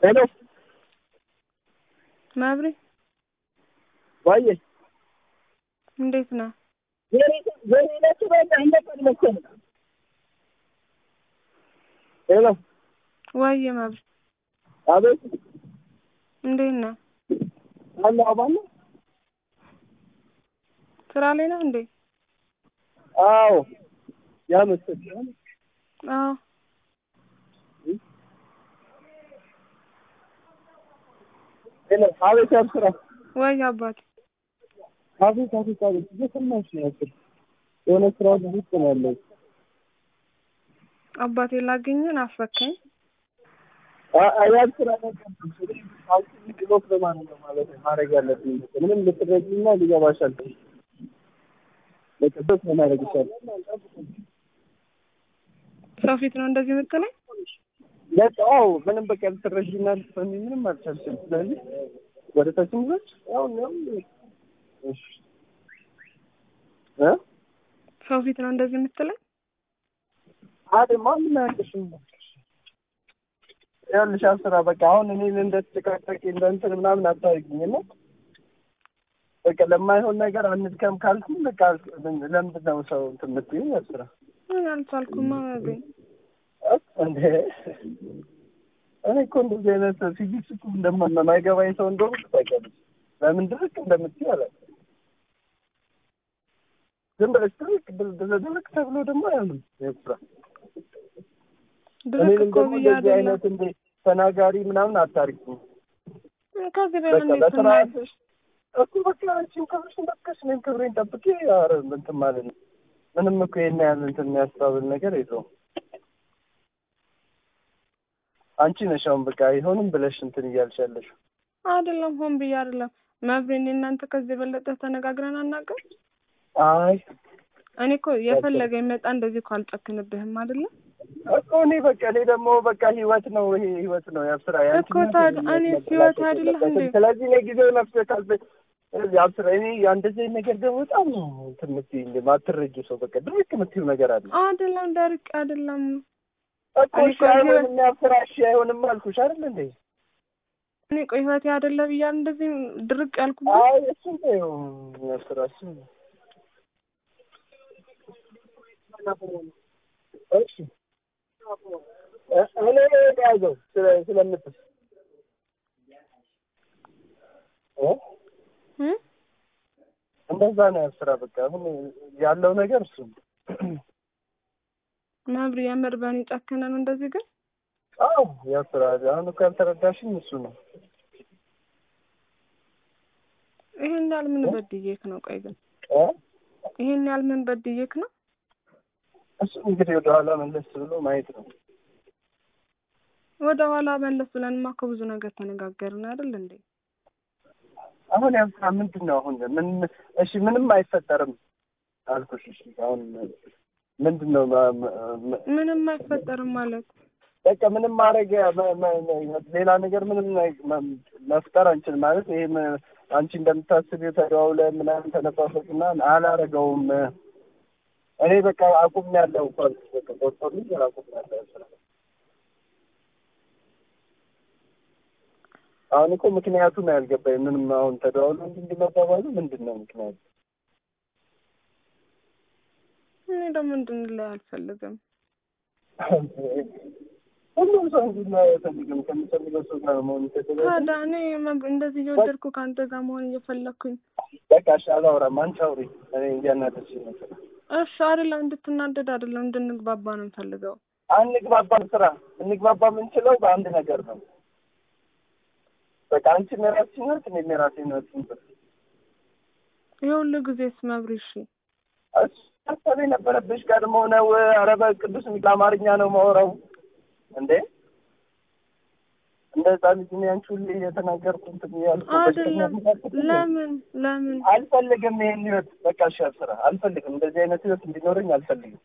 ሄሎ መብሪ ዋዬ እንዴት ነህ? ዜና በቃ እንደቀን መሰለህ። ሄሎ ዋዬ መብሪ አቤት እንዴት ነህ? አለ አባለ ስራ ላይ ነህ እንዴ? አዎ ያ መሰለህ አዎ ሄሎ አቤት ያብስራ ወይ አባቴ አቤት አቤት አቤት እየሰማሁሽ ነው ያክል የሆነ ስራ ውስጥ ነው ያለው አባቴ ላገኘህ ናፈከኝ። ያብስራ ብሎክ በማለት ነው ማለት ነው ማድረግ ያለብኝ ምንም ልትረጂና ሊገባሽ አልችልም ለቅዱስ ምን ማድረግ ይቻላል ሰው ፊት ነው እንደዚህ የምትለኝ? በቃ አዎ ምንም በቃ ልትረጂና ልትሰሚ ምንም አልቻልሽም ስለዚህ ወደ ታችን ብሎች ያው ነው እሺ እ ሰው ፊት ነው እንደዚህ የምትለኝ? አደማ ምን ያልሽም ያልሽ ስራ በቃ አሁን እኔን እንደተጨቃጨቂ እንደ እንትን ምናምን አታርጊኝ እና በቃ ለማይሆን ነገር አንድከም ካልኩኝ በቃ ለምንድን ነው ሰው እንትን የምትይኝ ስራ ምን አልቻልኩማ መብሪ እንዴ እኔ እኮ እንደዚህ አይነት ፊዚክስ እኮ እንደማይገባኝ ሰው እንደሆነ ታውቂያለሽ። ለምን ድርቅ እንደምትይ አላውቅም። ዝም ብለሽ ድርቅ ድርቅ ተብሎ ደግሞ አይሆንም ስራ ድርቅ እኔንም እኮ ደግሞ ብዬ እንደዚህ አይደለም አይነት እንደ ተናጋሪ ምናምን አታርጊኝ። ከዚህ በላይ በቃ እንዴት ትናገር? በስርዓትሽ እኮ በቃ አንቺም ክብርሽን ጠብቀሽ እኔም ክብሬን ጠብቄ ኧረ እንትን ማለት ነው። ምንም እኮ ይሄን ያህል እንትን የሚያስታብል ነገር የለውም። አንቺ ነሽ አሁን በቃ አይሆንም ብለሽ እንትን እያልሽ ያለሽው። አይደለም ሆን ብዬ አይደለም መብሪ። እኔ እናንተ ከዚህ የበለጠ ተነጋግረን አናውቅም። አይ እኔ እኮ የፈለገ ይመጣ እንደዚህ እኮ አልጨክንብህም አይደለም እኮ እኔ በቃ እኔ ደግሞ በቃ ህይወት ነው ይሄ ህይወት ነው ያብስራ ያንቺ እኮ ታዲያ እኔ ህይወት አይደለህ እንዴ? ስለዚህ እኔ ጊዜው ነፍስ ካልበ ስለዚህ አብስራ እኔ እንደዚህ አይነት ነገር ደግሞ በጣም ነው እንትን የምትይኝ ማትረጁ ሰው በቃ ድርቅ የምትይው ነገር አለ አይደለም ደርቅ አይደለም እኮ እኔ እሺ እኮ ህይወት- አይሆንም ያብስራ እሺ አይሆንም አልኩሽ አይደል እንዴ እኔ ቆይ ህይወቴ አይደለ ብያለሁ እንደዚህ ድርቅ ያልኩበት አይ እሱ ነው ያብስራ እሱ ነው እሺ እ- እኔ ያዘው ስለ ስለምትስ እ እ? እንደዛ ነው ያብስራ በቃ አሁን ያለው ነገር እሱ ነው መብሪ የምር በእኔ ጨክነ ነው እንደዚህ ግን አዎ ያብስራ አሁን እኮ ያልተረዳሽኝ እሱ ነው ይሄን ያህል ምን በድዬክ ነው? ቆይ ግን እ ይሄን ያህል ምን በድዬክ ነው? እሱ እንግዲህ ወደኋላ መለስ ብሎ ማየት ነው ወደ ኋላ መለስ ብለንማ እኮ ብዙ ነገር ተነጋገርን አይደል እንዴ? አሁን ያብስራ ምንድን ነው አሁን ምን እሺ ምንም አይፈጠርም አልኩሽ እሺ አሁን ምንድን ነው ማ- ማ- ማ- ምንም አይፈጠርም ማለት በቃ ምንም ማድረግ መ- መ- መ- ሌላ ነገር ምንም ነ- መ- መፍጠር አንችል ማለት ይሄ መ- አንቺ እንደምታስቢው ተደዋውለን ምናምን ተነፋፈቅና አላረገውም እኔ በቃ አቁም ያለው እንኳን በቃ ቆርጦልኝ አቁም ያለው ስራ አሁን እኮ ምክንያቱ ነው ያልገባኝ ምንም አሁን ተደዋውሎ እንዲህ እንዲህ መባባሉ ምንድን ነው ምክንያቱ እኔ ደግሞ እንድንለይ አልፈልግም። ሁሉም ሰው እንዲህ አይፈልግም ከሚፈልገው ሰው ጋር መሆን ይፈልጋል ታዲያ እኔ መብ- እንደዚህ እየወደድኩ ከአንተ ጋር መሆን እየፈለግኩኝ በቃ እሺ አላወራም አንቺ አውሪ እኔ እያናደድሽኝ ነው ስራ እሺ አይደለም እንድትናደድ አይደለም እንድንግባባ ነው የምፈልገው። አንግባባም ስራ እንግባባ የምንችለው በአንድ ነገር ነው በቃ አንቺ የራስሽ ህይወት እኔ የራሴ ህይወት ይንበት የሁሉ ጊዜስ መብሪ እሺ እሱ ሀሳብ የነበረብሽ ቀድሞ ነው ኧረ በቅዱስ ሚል አማርኛ ነው ማወራው እንዴ እንደ ህፃን ልጅ እኔ አንቺ ሁሌ እየተናገርኩ እንትን እያልኩ አይደለም በሽተኛ ለምን ለምን አልፈልግም ይሄን ህይወት በቃ እሺ ስራ አልፈልግም እንደዚህ አይነት ህይወት እንዲኖረኝ አልፈልግም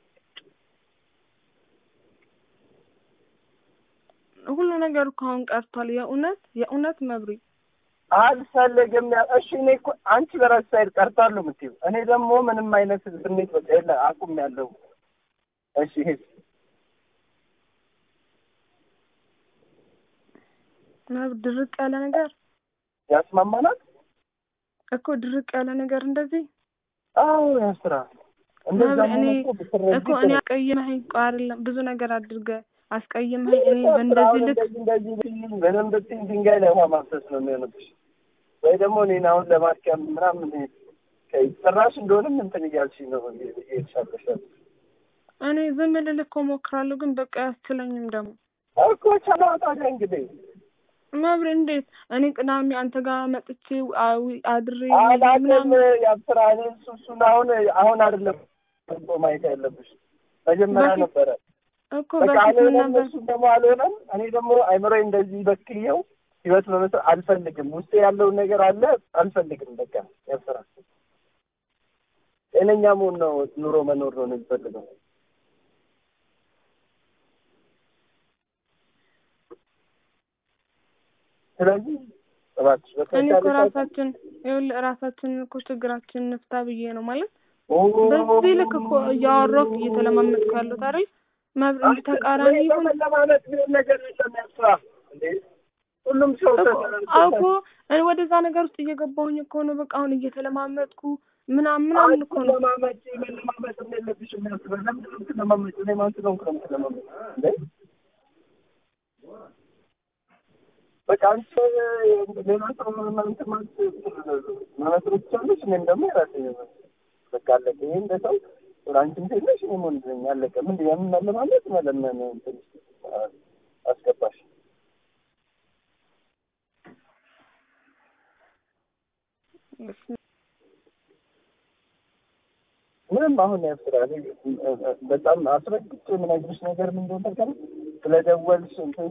ሁሉ ነገር እኮ አሁን ቀርቷል። የእውነት የእውነት መብሪ አልፈልግም ያ እሺ እኔ እኮ አንቺ በራስሽ ሳይድ ቀርታለሁ የምትይው እኔ ደግሞ ምንም አይነት ስሜት በቃ የለ አቁም ያለው እሺ ይሄ መብ ድርቅ ያለ ነገር ያስማማናል እኮ ድርቅ ያለ ነገር እንደዚህ አዎ ያስራ እንደዛ መብ እኔ እኮ ብትረጂ እኮ እኔ አስቀይመኸኝ እኮ አይደለም ብዙ ነገር አድርገህ አስቀይመኸኝ እኔ አሁን በእንደዚህ ልክ እንደዚህ እንደዚህ ብትይኝ በደንብ ብትይኝ ድንጋይ ላይ ውሃ ማፍሰስ ነው የሚሆንብሽ። ወይ ደግሞ እኔን አሁን ለማድከም ምናምን ጭራሽ እንደሆንም እንትን እያልሽኝ ነው እየተሻለሻል እኔ ዝም ልልህ እኮ እሞክራለሁ፣ ግን በቃ አያስችለኝም ደግሞ እኮ ቻላ ታዲያ እንግዲህ መብሬ እንዴት እኔ ቅዳሜ አንተ ጋር መጥቼ አዊ- አድሬ አላቅም ምናምን ያብስራ እኔ እሱ እሱን አሁን አሁን አይደለም እኮ ማየት ያለብሽ መጀመሪያ በፊት ነበረ። እኮ በቃ በፊት ምን አልሆነም፣ ነበር እሱም ደግሞ አልሆነም። እኔ ደግሞ አይምሮዬ እንደዚህ በክየው ህይወት መመስረት አልፈልግም። ውስጤ ያለውን ነገር አለ አልፈልግም። በቃ ያብስራ ጤነኛ መሆን ነው ኑሮ መኖር ነው የሚፈልገው። ስለዚህ እባክሽ እኔ በተቻለ እኮ ራሳችን ይኸውልህ ራሳችንን እኮ ችግራችን እንፍታ ብዬ ነው ማለት ሰዓት- በዚህ ልክ እኮ እያወራሁ እየተለማመጥኩ ያለሁት አይደል መብሬ እንጂ ተቃራኒ ይሁን ለማለት ቢሆን ነገር የለም ያስራ እንዴ ሁሉም ሰው እኮ እኮ እኔ ወደዛ ነገር ውስጥ እየገባሁኝ እኮ ነው። በቃ አሁን እየተለማመጥኩ ምናምን ምናምን እኮ ነው። ለማመጭ መለማመጥ የለብሽም ያስራ ለምንድን ነው የምትለማመጭ? እኔ ማን ስለሆንኩ ነው የምትለማመጭ እንዴ? በቃ አንቺ ሌላ ሰው እንትን ማለት መመስረት ትችላለሽ። እኔም ደግሞ የራሴ በቃ አለቀ። ይሄ እንደ ሰው አንቺም ሴት ነሽ፣ እኔም ወንድ ነኝ። አለቀ። ምንድን ነው ያንን መለማመጥ መለመን እንትን አስገባሽ ምንም አሁን ያስራ በጣም አስረግጬ የምነግርሽ ነገር ምን እንደሆነ ታውቂያለሽ? ስለደወልሽ እንትን